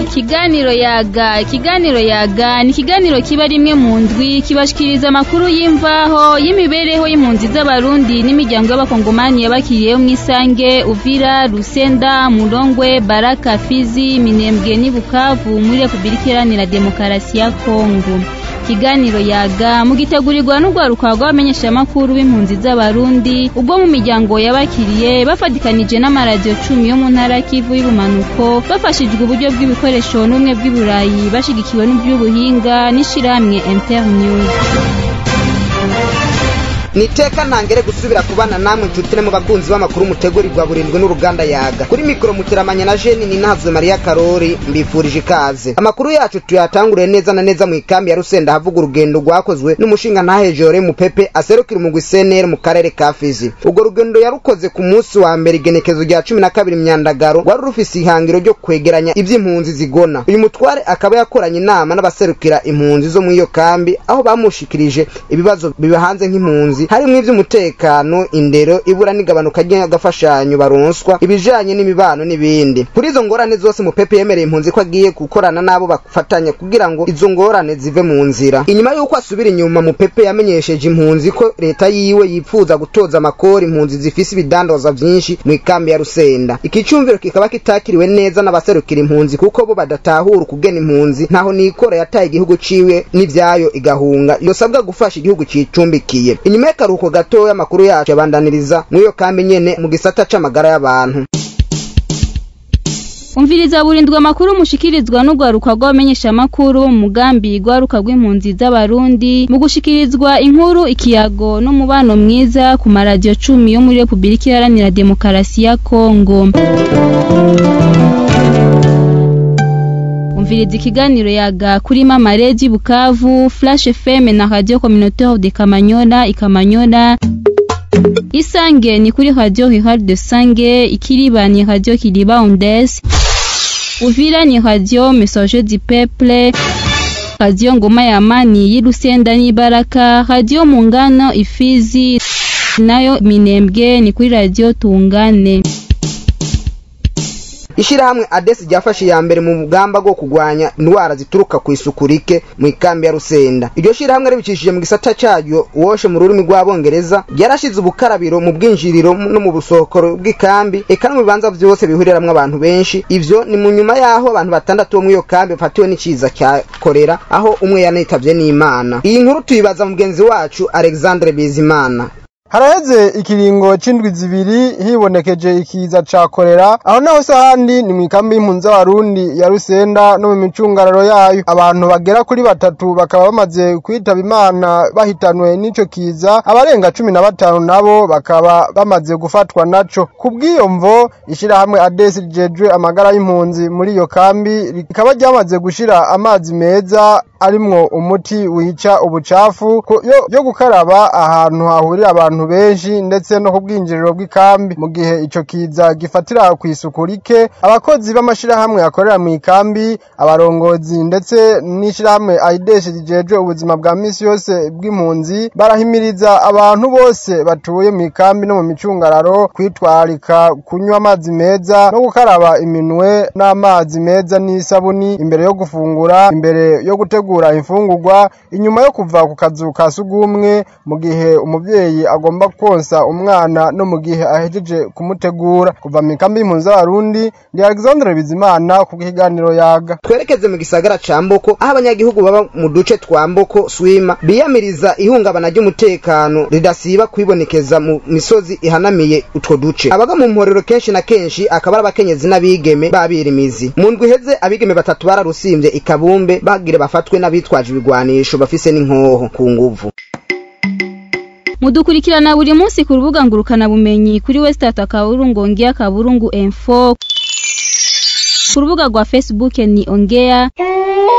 ikiganiro yaga ikiganiro yaga ni ikiganiro kiba rimwe mu ndwi kibashikiriza amakuru y'imvaho y'imibereho y'impunzi z'abarundi n'imiryango y'abakongomani yabakiriyeho mw'isange uvira rusenda murongwe baraka fizi minembwe n'i bukavu muri repubulika iharanira demokarasi ya kongo ikiganiro yaga mugitegurirwa n'urwaruka rw'abamenyeshamakuru b'impunzi z'abarundi ubwo mu miryango yabakiriye bafatikanije n'amaradiyo cumi yo mu ntara kivu y'ubumanuko bafashijwe uburyo bw'ibikoresho n'ubumwe bw'iburayi bashigikiwe n'iby'ubuhinga n'ishirahamwe internews ni iteka ntangere gusubira kubana namwe nshuti mu bakunzi b'amakuru mutegurirwa burindwi n'uruganda yaga kuri mikoro muteramanya na jeni ni nahazwe mariya karori mbifurije ikaze amakuru yacu tuyatanguriye neza na neza mu ikambi ya rusenda havuga urugendo rwakozwe n'umushinga ntahejore mu pepe aserukira umugwi seneri mu karere ka fizi urwo rugendo yarukoze ku munsi wa mbere igenekezo rya cumi na kabiri myandagaro rwari rufise ihangiro ryo kwegeranya ivy'impunzi zigona uyu mutware akaba yakoranye inama n'abaserukira impunzi zo muri iyo kambi aho bamushikirije ibibazo bibahanze nk'impunzi harimwo ivy'umutekano indero ibura n'igabanuka ry'agafashanyo baronswa ibijanye n'imibano n'ibindi kuri izo ngorane zose mupepe yemereye impunzi ko agiye gukorana n'abo bafatanya kugira ngo izo ngorane zive mu nzira inyuma y'uko asubira inyuma mupepe yamenyesheje impunzi ko leta yiwe yipfuza gutoza amakori impunzi zifise ibidandaza vyinshi mu ikambi ya rusenda iki cumviro kikaba kitakiriwe neza n'abaserukira impunzi kuko bo badatahura ukugena impunzi ntaho nikora yataye igihugu ciwe n'ivyayo igahunga yosabwa gufasha igihugu cicumbikiye inyuma y'akaruhuko gatoya amakuru yacu yabandaniriza muri iyo kambi nyene mu gisata c'amagara y'abantu umviriza burindwi amakuru mushikirizwa n'urwaruka rw'abamenyeshamakuru mu mugambi rwaruka rw'impunzi z'abarundi mu gushikirizwa inkuru ikiyago n'umubano mwiza ku maradiyo cumi yo muri repubulika iharanira demokarasi ya kongo umviriza ikiganiro yaga kuri mama redi bukavu flash fm na radio communautaire de kamanyola ikamanyola isange ni kuri radio rural de sange ikiriba ni radio kiriba ondes uvira ni radio messager du peuple radio ngoma ya amani y'irusenda n'ibaraka radio mungano ifizi nayo minembwe ni kuri radio tungane ishirahamwe adesi ryafashe iya mbere mu mugamba bwo kugwanya indwara zituruka ku isuku rike mu ikambi ya rusenda iryo shirahamwe ribicishije mu gisata caryo woshe mu rurimi rw'abongereza ryarashize ubukarabiro mu bwinjiriro no mu busohokoro bw'ikambi eka no mu bibanza vyose bihuriramwo abantu benshi ivyo ni mu nyuma y'aho abantu batandatu bo muri iyo kambi bafatiwe n'iciza cya korera aho umwe yanitavye n'imana iyi nkuru tuyibaza mugenzi wacu alexandre bizimana haraheze ikiringo c'indwi zibiri hibonekeje ikiza ca korera aho naho se ahandi ni mw'ikambi y'impunzi z'abarundi ya rusenda no mu micungararo yayo abantu bagera kuri batatu bakaba bamaze kwitaba imana bahitanwe n'ico kiza abarenga cumi na batanu nabo bakaba bamaze gufatwa naco kubw'iyo mvo ishirahamwe adesi rijejwe amagara y'impunzi muri iyo kambi rikaba ryamaze gushira amazi meza arimwo umuti wica ubucafu yo, yo gukaraba ahantu hahurira abantu benshi ndetse no ku bwinjiriro bw'ikambi mu gihe ico kiza gifatira ku isuku rike abakozi b'amashirahamwe akorera mu ikambi abarongozi ndetse n'ishirahamwe aideshi rijejwe ubuzima bwa misi yose bw'impunzi barahimiriza abantu bose batuye mu ikambi no mu micungararo kwitwararika kunywa amazi meza no gukaraba iminwe n'amazi meza n'isabuni imbere yo gufungura imbere yo gutegura imfungurwa inyuma yo kuva ku kazu ka sugumwe mu gihe umuvyeyi agomba konsa umwana no mu gihe ahejeje kumutegura kuva mu ikambi y'impunzi z'abarundi ndi Alexandre Bizimana ku kiganiro yaga twerekeze mu gisagara ca Mboko aho abanyagihugu baba mu duce twa Mboko Swima biyamiriza ihungabana ry'umutekano ridasiba kwibonekeza mu misozi ihanamiye utwo duce abaga mu mporero kenshi na kenshi akaba ari abakenyezi n'abigeme babirimizi mu ndwi iheze abigeme batatu bararusimvye ikabumbe bagire bafatwe n'abitwaje ibigwanisho bafise n'inkoho ku nguvu mudukurikirana buri munsi ku rubuga ngurukana bumenyi kuri wesitata kaburungu ongea kaburungu info ku rubuga rwa facebook ni ongea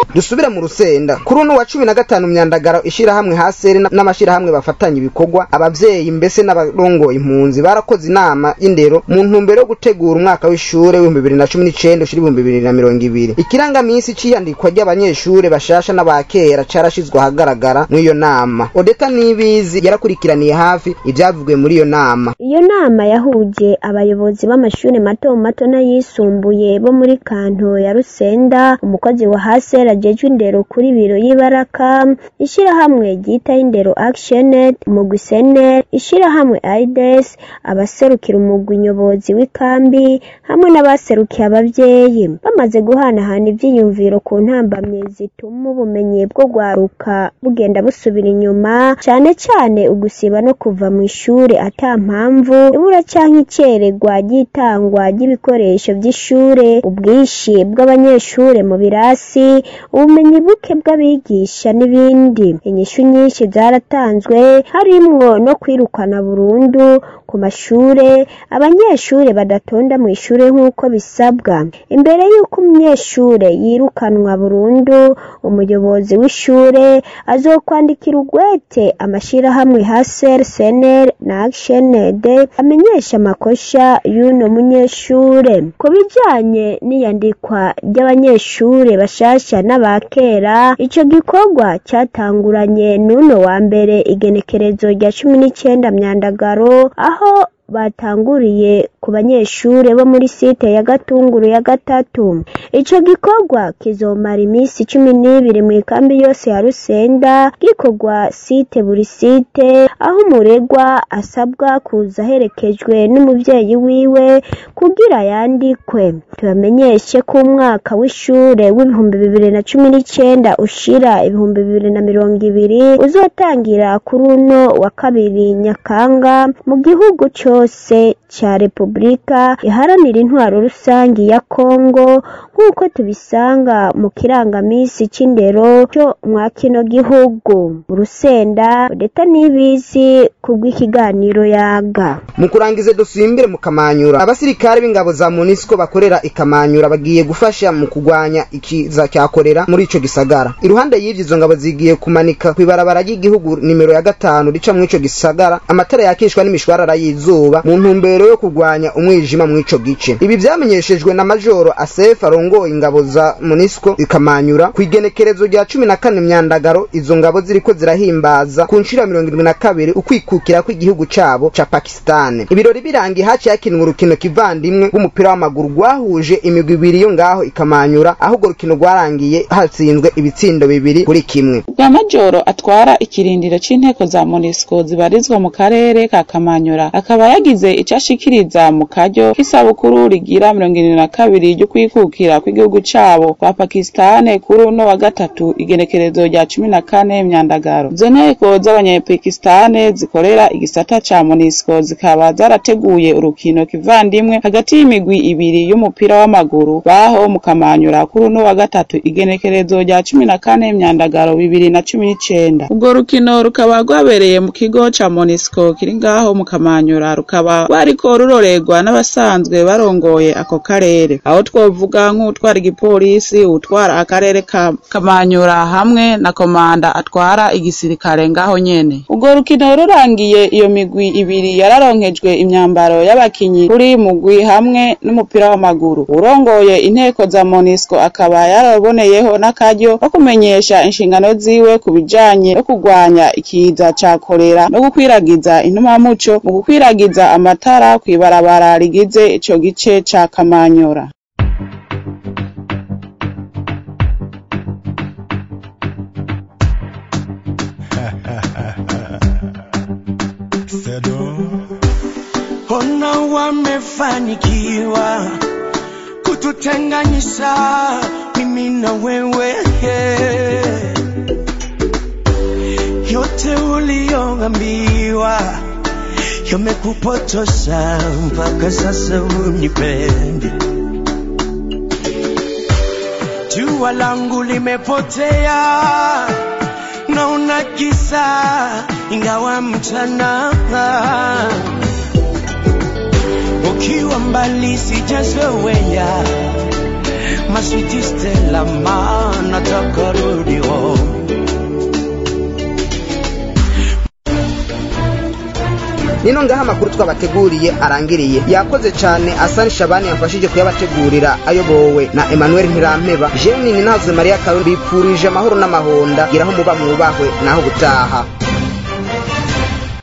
dusubire mu rusenda kuri uno wa cumi na gatanu myandagaro ishirahamwe haseri n'amashirahamwe bafatanya ibikorwa abavyeyi mbese n'abarongoye impunzi barakoze inama y'indero mu ntumbero yo gutegura umwaka w'ishure w'ibihumbi bibiri na cumi n'icenda ushira ibihumbi bibiri na mirongo ibiri ikirangamisi c'iyandikwa ry'abanyeshure bashasha n'abakera carashizwe ahagaragara mw'iyo nama odeta nibizi yarakurikiraniye hafi ivyavugiwe muri iyo nama iyo nama yahuje abayobozi b'amashuri mato mato n'ayisumbuye bo muri kanto ya rusenda umukozi wa haseri ajejwe indero kuri biro y'ibaraka ishirahamwe ryitaho indero actioned umugwi sener ishirahamwe aides abaserukira umugwi nyobozi w'ikambi hamwe n'abaserukiye abavyeyi bamaze guhanahana ivyiyumviro ku ntambamye zituma ubumenyi bwo gwaruka bugenda busubira inyuma cane cane ugusiba no kuva mu ishure ata mpamvu ibura canke icererwa ry'itangwa ry'ibikoresho vy'ishure ubwishi bw'abanyeshure mu birasi ubumenyi buke bw'abigisha n'ibindi inyishu nyinshi zaratanzwe harimwo no kwirukana burundu ku mashure abanyeshure badatonda mu ishure nk'uko bisabwa imbere y'uko umunyeshure yirukanwa burundu umuyobozi w'ishure azokwandikira ugwete amashirahamwe haser sener na actioned amenyesha amakosha y'uno munyeshure ku bijanye n'iyandikwa ry'abanyeshure bashasha n'abakera ico gikorwa catanguranye n'uno wa mbere igenekerezo rya cumi n'icenda myandagaro aho batanguriye ku banyeshure bo muri site ya gatunguru ya gatatu ico gikorwa kizomara iminsi cumi n'ibiri mu ikambi yose ya rusenda gikorwa site buri site aho umuregwa asabwa kuza aherekejwe n'umuvyeyi wiwe kugira yandikwe tubamenyeshe ko umwaka w'ishure w'ibihumbi bibiri na cumi n'icenda ushira ibihumbi bibiri na mirongo ibiri uzotangira kuri uno wa kabiri nyakanga mu gihugu cose ca repubulika iharanira intwaro rusangi ya kongo nk'uko tubisanga mu kirangamisi c'indero co mwa kino gihugu mu rusenda odeta n'ibizi kubw'ikiganiro yaga mu kurangiza dusimbire mu kamanyura abasirikare b'ingabo za munisiko bakorera ikamanyura bagiye gufasha mu kugwanya ikiza cya korera muri ico gisagara iruhande y'ivyo izo ngabo zigiye kumanika kw'ibarabara ry'igihugu nimero ya gatanu rica mw'ico gisagara amatara yakishwa n'imishwarara y'izuba mu ntumbero yo kugwanya umwijima mw'ico gice ibi vyamenyeshejwe na majoro asef arongoye ingabo za munisiko ikamanyura kw'igenekerezo rya cumi na kane myandagaro izo ngabo ziriko zirahimbaza ku nshuro ya mirongo irindwi na kabiri ukwikukira kw'igihugu cabo ca pakisitani ibirori birangiye haciye hakinwa urukino kivandimwe rw'umupira w'amaguru rwahuje imigwi ibiri yo ngaho ikamanyura aho urwo rukino rwarangiye hatsinzwe ibitsindo bibiri kuri kimwe bwa majoro atwara ikirindiro c'inteko za monisco zibarizwa mu karere ka kamanyura akaba yagize ico ashikiriza mu karyo k'isabukuru rigira mirongo irindwi na kabiri ryo kwikukira kw'igihugu cabo kwa pakisitani kuri uno wa gatatu igenekerezo rya cumi na kane myandagaro izo nteko z'abanyapakisitani zikorera igisata ca monisco zikaba zarateguye urukino kivandimwe hagati y'imigwi ibiri y'umupira w'amaguru baho mu kamanyura kuri uno wa gatatu igenekerezo rya cumi na kane myandagaro bibiri na cumi n'icenda urwo rukino rukaba rwabereye mu kigo ca monisco kiri ngaho mu kamanyura rukaba rwariko rurorerwa n'abasanzwe barongoye ako karere aho twovuga nk'utwara igipolisi utwara akarere ka kamanyura hamwe na komanda atwara igisirikare ngaho nyene urwo rukino rurangiye iyo migwi ibiri yararonkejwe imyambaro y'abakinyi kuri mugwi hamwe n'umupira w'amaguru urongoye inteko za monisco akaba yaraboneyeho n'akaryo ko kumenyesha inshingano ziwe ku bijanye no kurwanya ikiza ca korera no gukwiragiza intumamuco mu gukwiragiza amatara kw'ibarabara rigize ico gice ca kamanyura Ona wamefanikiwa kututenganisha mimi na wewe, yote uliyoambiwa yamekupotosha mpaka sasa unipendi. Jua langu limepotea, naona kisa ingawa mchana ukiwa mbali sijazoea my sweetie Stella, ma nataka rudi home. nino ngaho amakuru twabateguriye arangiriye yakoze cyane asani shabani yamfashije kuyabategurira ayobowe na emmanuel ntirampeba jenini ntazwe mariya karori bipfurije amahoro n'amahonda giraho muba mwubahwe naho gutaha